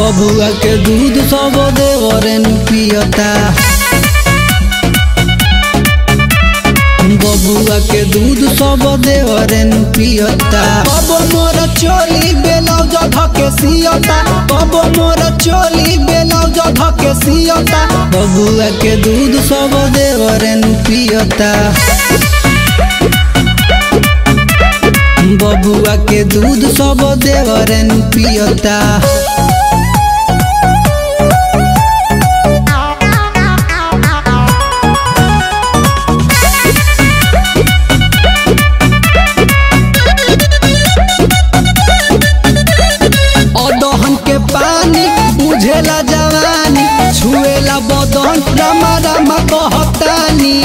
बबुआ के दूध सब देवरे नु पियता बबुआ के दूध सब देवरे नु पियता कब मोर चोली बेलौज धके सियता कब मोर चोली बेलौज धके सियता बबुआ के दूध सब देवरे नु पियता बबुआ के दूध सब देवरे नु पियता अदहन के पानी बुझेला जवानी छुएला बदन रामा रामा कहतानी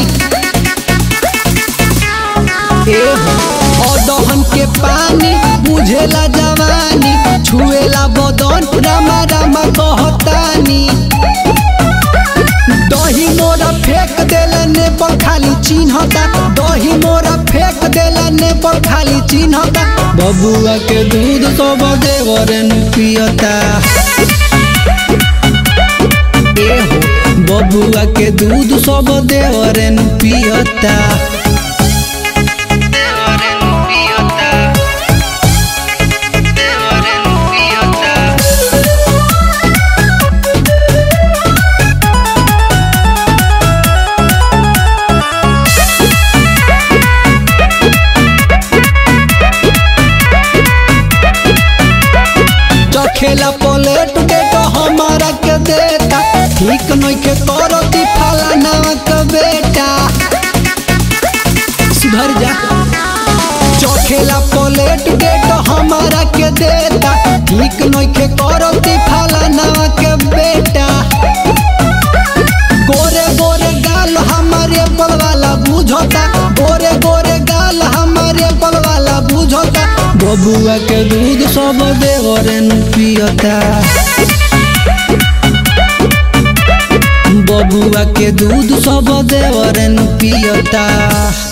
ए हो, अदहन के पानी बुझेला जवानी छुएला बदन रामा रामा कहतानी दही मोरा फेंक देला ने पर खाली चिन्हता दही मोरा फेंक देला ने पर खाली चिन्हता बबुआ के दूध सब देवरे नु पियता ए हो, बबुआ के दूध सब देवरे नु पियता देवरे नु पियता देवरे नु पियता चखेला प्लेट के तो हमारा के देता ठीक नइखे करती फलाना के बेटा सुधर जा चखेला प्लेट के तो हमारा के देता ठीक नइखे करती फलाना के बेटा गोरे गोरे गाल हमारे बल वाला बुझता गोरे गोरे गाल हमारे बल वाला बुझता बबुआ के दूध सब देवरे नु पियता बबुआ के दूध सब देवरे नु पियता